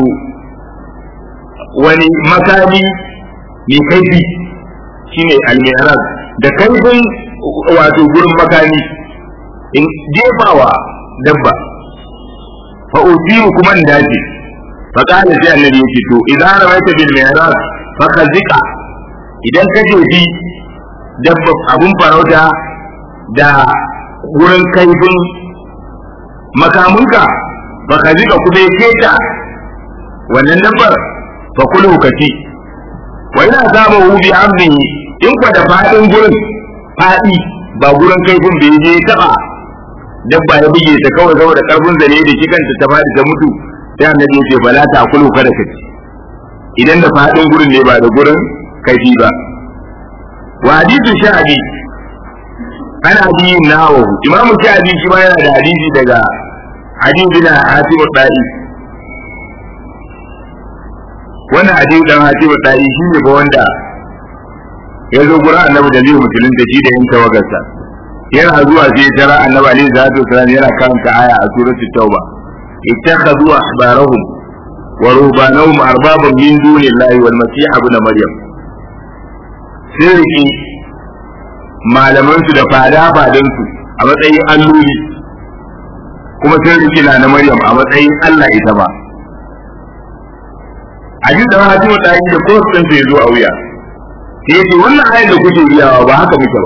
[SPEAKER 1] wani makami mai kaifi shine al mi'rab da kaifin wato gurin makami in jefawa dabba fa usiru kuma in dace fa qala sai annabi yake to idan rawaita bil mi'raj fa khazika idan ka jefi dabba abun farauta da gurin kaifin makamunka fa khazika kuma ya keta wannan dabbar fa kulu kati wa ina zama hu bi amrihi in kwa da fadin gurin fadi ba gurin kaifin bai je taba dabba ya buge ta kawai saboda karfin zane da shi kanta ta fadi ta mutu sai annabi ya ce bala ta kulu kada ka ci idan da fadin gurin ne ba da gurin kaifi ba wa hadithu sha'abi ana bi nawo imam sha'abi shi ma yana da hadisi daga hadisi bin hatim da'i wannan hadisi dan hatim da'i shi ne ba wanda ya zo gurin annabi da zai musulunta shi da yin tawagarsa yana zuwa sai tara annabi alaihi salatu wasallam yana karanta aya a suratul tauba ittakhadhu ahbarahum wa rubanahum arbaban min dunillahi wal masih ibn maryam sai riki malaman su da fada fadan su a matsayin alloli kuma sai riki na na maryam a matsayin Allah ita ba a ji da hatu da yi da kowace sun sai zo a wuya sai yace wannan ayar da kuke biyawa ba haka muke ba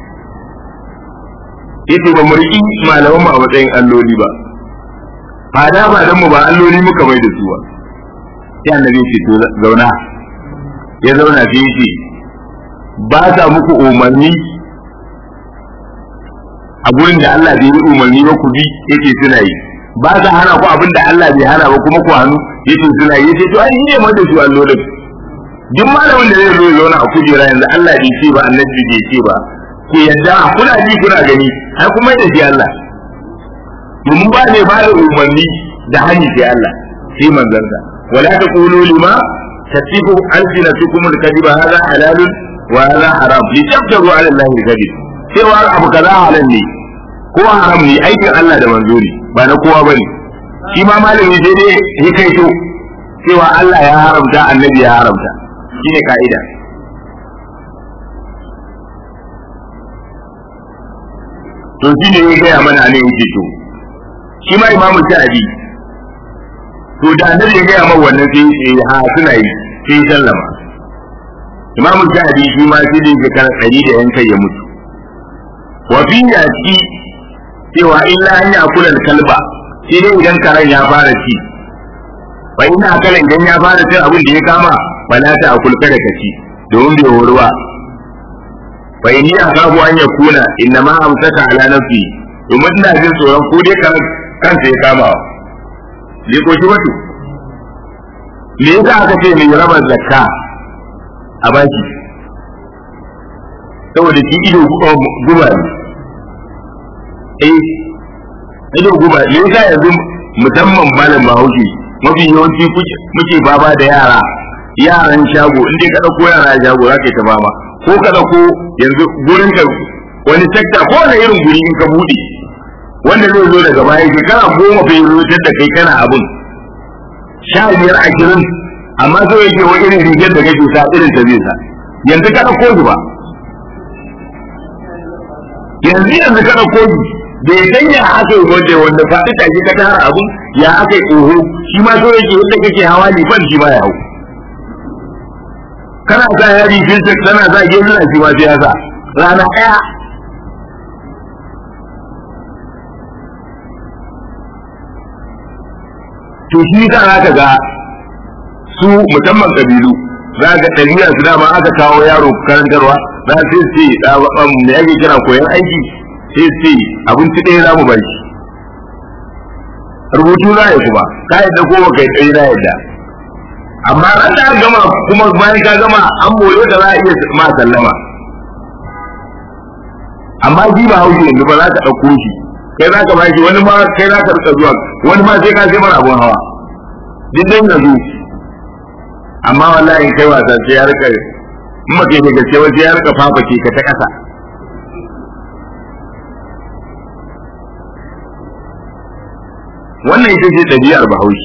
[SPEAKER 1] yace ba mu riki malaman mu a matsayin alloli ba fada ba dan mu ba alloli muka mai da su ba sai annabi ce to zauna ya zauna sai yace ba sa muku umarni a gurin da Allah bai yi umarni ba ku bi yace suna yi ba sa hana ku abin da Allah bai hana ba kuma ku hannu yace suna yi yace to ai ne mai da su allolin duk malamin da zai zo ya zauna a kujera yanzu Allah bai ce ba annabi bai ce ba ku yadda kuna ji kuna gani har kuma da shi Allah domin ba ne ba da umarni da hani sai Allah sai manzansa wala taqulu lima tasifu alsinatukum alkadiba hadha halalun wa hadha haram li taftaru ala allahi alkadib cewa abu kaza halal ne ko haram ne aikin Allah da manzo ne ba na kowa bane shi ma malami sai dai ya kai to cewa Allah ya haramta annabi ya haramta shine ka'ida to shi ne ya gaya mana ne yake to shi ma imamu sha'abi to da annabi ya gaya mana wannan sai ya ha suna yi sai ya sallama imamu sha'abi shi ma sai da shekara ɗari da yan kai ya mutu wa fi ya ci cewa illa an ya kula kalba sai dai idan karen ya fara ci fa ina kala idan ya fara cin abin da ya kama fala ta akul kada ka ci domin bai horo ba fa inni akabu an yakuna inna ma amsaka ala nafsi domin ina jin tsoron ko dai kan kansa ya kama ne ko shi wato me yasa aka ce mai raba zakka a baki saboda shi ido guba ne eh ido guba me yasa yanzu musamman malam bahaushe mafi yawanci muke baba da yara yaran shago in dai ka dauko yara shago za ka yi ta baba ko ka dauko yanzu gurin ka wani sekta ko wani irin guri in ka bude wanda zai zo daga baya shekara goma bai rubutar da kai kana abun sha biyar ashirin amma so yake wa irin rigar da kake sa irin ta zai sa yanzu ka dauko shi ba yanzu yanzu ka dauko shi bai san ya aka yi wanda wanda faɗi tashi ka tara abun ya aka yi ƙoho shi ma so yake yadda kake hawa liban shi ma ya hau kana sa yari filter tana sa gezuna shi ma sai ya sa rana ɗaya to shi sa za ka ga su musamman kabilu za ga ɗariya su dama aka kawo yaro karantarwa za su ce me ake kira koyon aiki sai ce abinci ɗaya za mu bai rubutu za ya kuma ka yadda ko kai tsaye na yadda amma ran da gama kuma bayan ka gama an more da za a iya ma sallama amma ji ba haushi yanzu ba za ka ɗauko shi kai za ka bashi wani ma kai za ka rika zuwa wani ma sai ka sai mara abun hawa duk dan yanzu amma wallahi kai wasa sai ya rika in ba kai da gaske wasu ya rika fafake ka ta ƙasa wannan ita ce ɗabi'ar bahaushe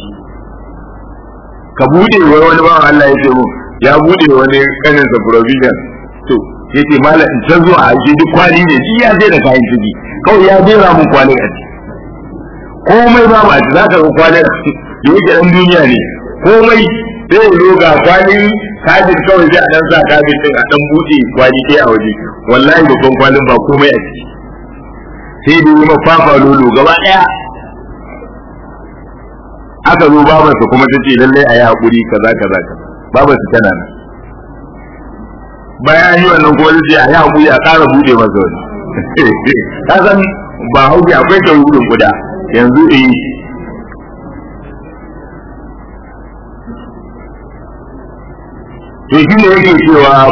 [SPEAKER 1] ka bude wa wani bawan Allah ya ce mu ya bude wani kanin sa provision to ya ce malam in can zuwa aiki duk kwali ne shi ya sai da kayan ciki kawai ya jera mun kwali a ciki komai ba ba za ka ga kwali da yake dan duniya ne komai sai ya zo ga kwali kajin kawai sai a dan sa kajin din a dan buɗe kwali ɗaya a waje wallahi babban kwalin ba komai a ciki sai da yi mafafa lolo gaba ɗaya aka zo babarsa kuma ta ce lallai a yi haƙuri kaza kaza kaza babarsa tana nan bayan yi wannan kuma zai a yi haƙuri a ƙara buɗe masa wani ka san ba hauki akwai ta rudin kuda yanzu eh to shi ne yake cewa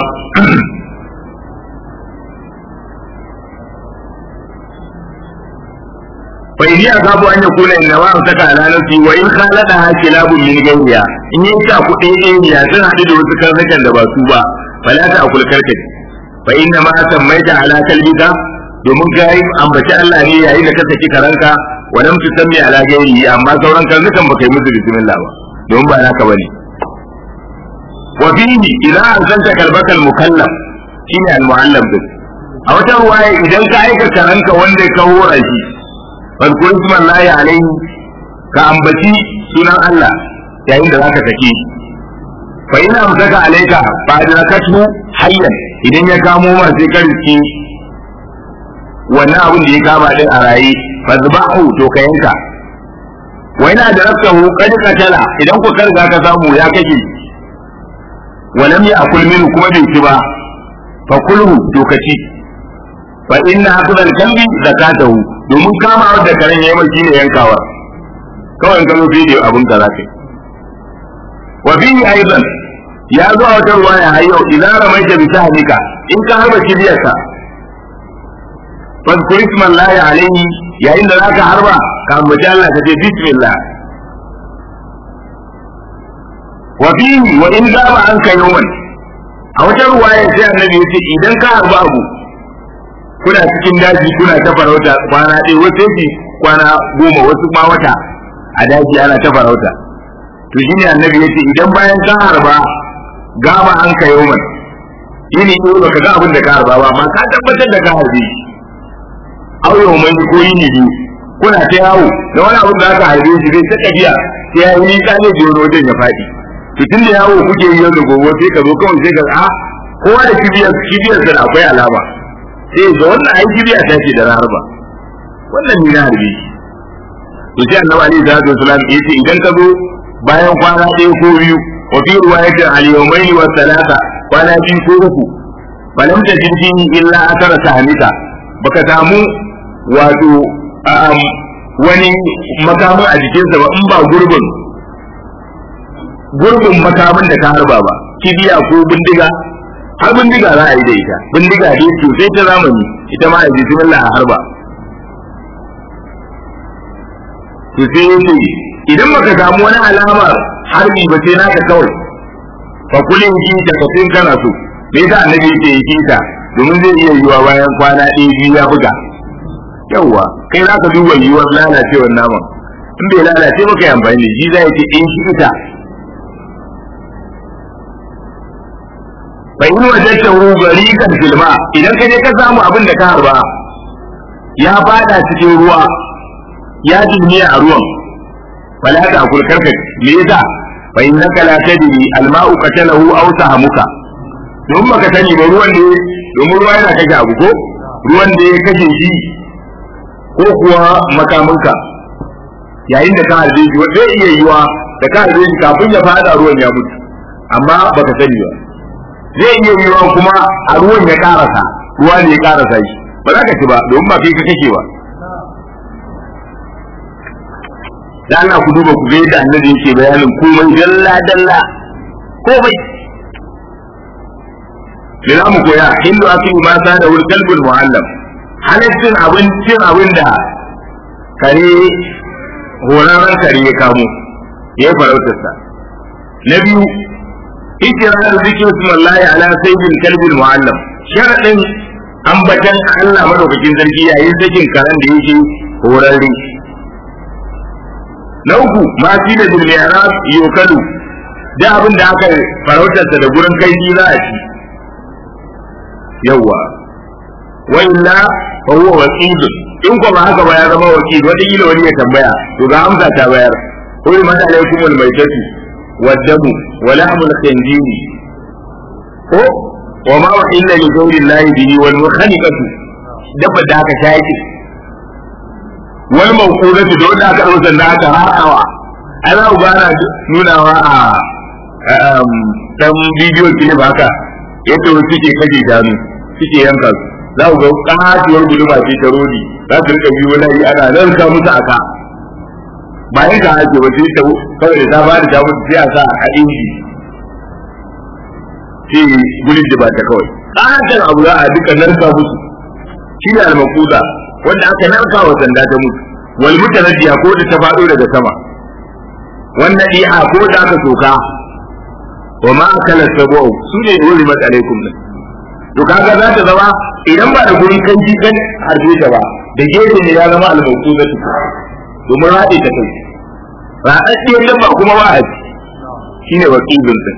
[SPEAKER 1] fa inni azabu an yakuna inna ma amsaka ala nafsi wa in khaladaha kilabun min ghayriha in yi ta kuɗi ɗaya ya sun haɗu da wasu karnukan da ba su ba fala ta akul karkace fa inna ma sammaita ala kalbika domin ka yi ambaci Allah ne yayin da ka saki karanka wa lam tusammi ala ghayrihi amma sauran karnukan baka yi musu bismillah ba domin ba naka bane wa fihi idza arsalta kalbaka al mukallaf shine al muallam din a wata ruwaya idan ka aika karanka wanda ka hora shi fadkur isman lahi alaihi ka ambaci sunan Allah yayin da zaka sake fa ina amsaka alaika fa adrakatu hayyan idan ya kamo ma sai ka riski wannan abin da ya kama din a raye fa zubahu to ka yanka wa ina adraktahu qad qatala idan ku karga ka samu ya kake wa lam ya'kul minhu kuma bai ci ba fa kulhu to ka ci fa inna akhdhal kalbi zakatahu domin kama da karen yayi mai shine yankawa kawai in kano bidiyo abun ka zaka wa fihi aidan ya zo a wata ruwaya har yau idan ramaita bi sahmika in ka harba kibiyarka fadkur ismallahi alaihi yayin da zaka harba ka ambaci Allah ka ce bismillah wa fihi wa in zaba an kai yawan a wata ruwaya sai annabi ya ce idan ka harba abu kuna cikin daji kuna ta farauta kwana ɗaya wasu yake kwana goma wasu ma wata a daji ana ta farauta to shi ne annabi ya ce idan bayan ka harba gama an ka yauman yini ɗaya baka ga abin da ka harba ba amma ka tabbatar da ka harbe au yauman ko yini biyu kuna ta yawo da wani abin da aka harbe shi zai ta tafiya sai ya yi nisa ne da wajen ya faɗi to tun da yawo kuke yi yau da gobe sai ka zo kawai sai ka a kowa da kibiyar kibiyar da akwai alama sai ga wannan ai kibiya ta ce da na harba wannan ni na harbe to sai annabi alaihi salatu wasalam ya ce idan ka zo bayan kwana ɗaya ko biyu wa fi riwayatin al-yawmayn wa thalatha kwana biyu ko uku balam ta jinji illa asara sahmika baka samu wato wani makamin a jikinsa ba in ba gurbin gurbin makamin da ka harba ba kibiya ko bindiga har bindiga za a yi da ita bindiga dai sosai ta zamani ita ma a ji bismillah a harba to sai yace idan baka samu wani alamar harbi ba sai naka kawai fa kulin ji ta kafin kana so me yasa annabi yake yi ta domin zai iya yiwa bayan kwana ɗaya biyu ya buga yawwa kai za ka duba yiwuwar lalacewar naman in bai lalace ba kai amfani da shi zai ce in shi ita fa in wajadtahu gariqan filma idan ka je ka samu abin da ka harba ya fada cikin ruwa ya jinniya a ruwan fala ta akul karka me yasa fa innaka la tadri alma'u qatalahu aw sahamuka don baka sani ba ruwan ne domin ruwa yana kashe abu ko ruwan da ya kashe shi ko kuwa makaminka yayin da ka harbe shi zai iya yiwa da ka harbe shi kafin ya fada ruwan ya mutu amma baka sani ba zai iya yiwa kuma a ruwan ya karasa ruwa ne ya karasa shi ba za ka ci ba domin ba kai ka kake ba da Allah ku duba ku ga yadda annabi yake bayanin komai dalla dalla komai me za mu koya hindu akilu ma sa da wul kalbul muallam halittin abincin abin da kare horarren kare ya kamo ya yi farautarsa na biyu ikirarin zikin sumallahi ala sayyidil kalbul muallam sharadin ambatan Allah madaukakin sarki yayin sakin karen da yake horarre na uku ma fi da bilmiyarab yokalu da abin da aka farautarsa da gurin kai za a ci yawa wa illa fa huwa waqid in ko ba haka ba ya zama waqid wata kila wani ya tambaya to ga amsa ta bayar qul man alaykum al maytatu wad damu wa lahmul khinziri ko wa ma illa li ghayri llahi bihi wal mukhaniqatu dabba da aka shaki wal mawqudatu da wanda aka dauka da aka harawa ai za ku gana nunawa a dan bidiyo clip haka yadda wasu suke kaje shanu suke yanka su za ku ga katuwar guduma ce ta rodi za su rika biyo layi ana nan ka musu aka ba yin ka ake ba sai ta kawai da ta ba da ta mutu sai a sa a inji sai gudun da ba ta kawai katon abu za a duka narka musu shi ne almakuda wanda aka narka wa sanda ta mutu wal mutanaddiya ko da ta faɗo daga sama wannan di'a ko da aka soka wa ma akala sabu su ne dole mata alaikum din to kaga za ta zama idan ba da gurin kan kan harbe ta ba da gefe ne ya zama al-mawquda domin rade ta kai raɗaɗɗiyar dabba kuma ba a ci shine wakilin din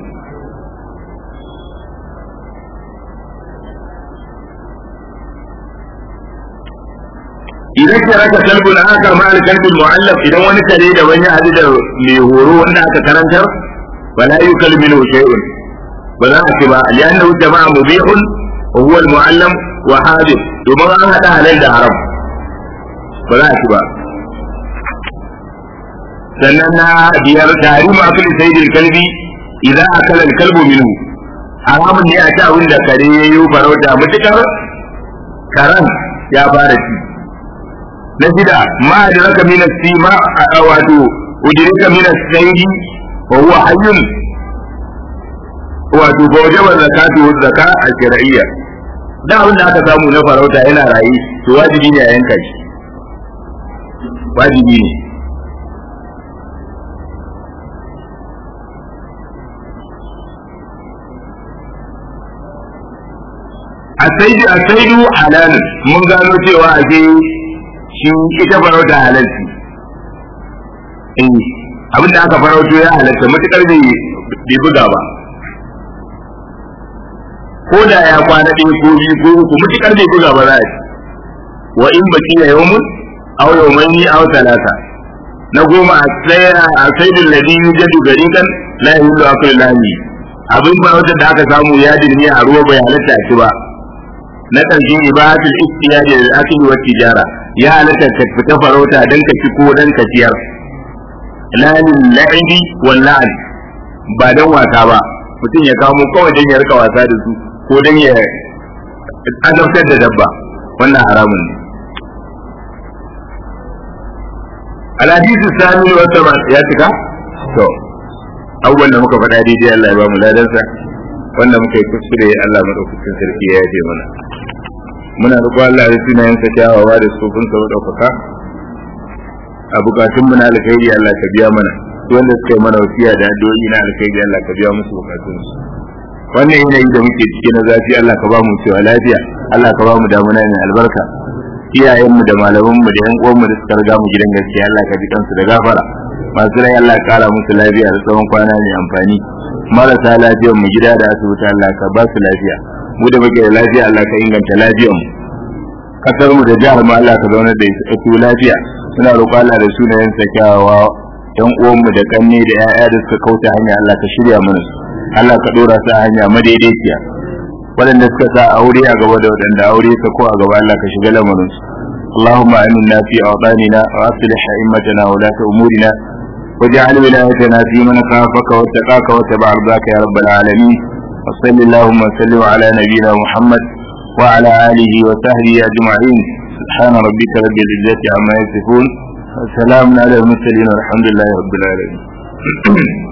[SPEAKER 1] idan ka raka kalbul aka ma al-kalbul mu'allaf idan wani kare da wani hadu da mai horo wanda aka karantar wala yukalmilu shay'un ba za a ce ba li'annahu jama'a mubihun wa huwa al-mu'allam wa hadith domin an hada halal da haram ba za a ci ba sannan na biyar tahrimu akli sayyidil kalbi idan akala al-kalbu minhu haramun ne a ci abin da kare yayi farauta mutukar karan ya fara ci na shida ma adraka min as-sima wato udrika min as-sayyi wa huwa hayyun wato ba wajaba zakatu wa zaka al-shar'iyya da abin da aka samu na farauta yana rayi to wajibi ne a yanka shi wajibi ne asaidu asaidu halal mun gano cewa a shi ita farauta halalci eh abin da aka farauto ya halatta matukar bai bai buga ba ko da ya kwana ɗaya ko biyu ko uku matukar bai buga ba za a ci wa in baki ya yawmun aw yawmaini aw talata na goma a tsaya a saidin ladhi yujadu garikan la yahillu aklu lahmi abin farauta da aka samu ya dirmi a ruwa bai halatta a ci ba na ƙarshen ibadatul istiyaji da akli wa tijara ya halatta ka fita farauta dan ka ci ko dan ka ciyar lalin la'ibi wal la'an ba dan wasa ba mutum ya kamo kawai dan ya rika wasa da su ko dan ya azabtar da dabba wannan haramun ne alhadisu sami wa sama ya cika to abubuwan da muka faɗa daidai Allah ya ba mu ladansa wanda muka yi kuskure Allah madaukakin sarki ya yaje mana muna roƙo Allah da sunayensa kyawawa da sufunsa madaukaka a bukatun mu na alkhairi Allah ka biya mana wanda suka yi mana wasiya da addu'o'i na alkhairi Allah ka biya musu bukatun su wannan yanayi da muke ciki na zafi Allah ka ba mu cewa lafiya Allah ka ba mu damuna mai albarka iyayen mu da malaman mu da yan uwan mu da suka riga mu gidan gaskiya Allah ka ji kansu da gafara masu rai Allah ka kara musu lafiya da tsawon kwana mai amfani marasa lafiyar mu gida da asibiti Allah ka ba su lafiya mu da muke da lafiya Allah ka inganta lafiyar mu kasar mu da jihar mu Allah ka zauna da su lafiya suna roƙon Allah da sunayen sa kyawawa yan uwan mu da kanne da ƴaƴa da suka kauta hanya Allah ka shirya mana su Allah ka dora su a hanya madaidaiciya waɗanda suka sa aure a gaba da waɗanda aure ka ko a gaba Allah ka shiga lamarin su اللهم آمنا في أوطاننا وأصلح أئمتنا ولاة أمورنا واجعل ولايتنا في من خافك واتقاك واتبع رضاك يا رب العالمين وصل اللهم وسلم على نبينا محمد وعلى آله وصحبه أجمعين سبحان ربك رب العزة عما يصفون وسلام على المرسلين والحمد لله رب العالمين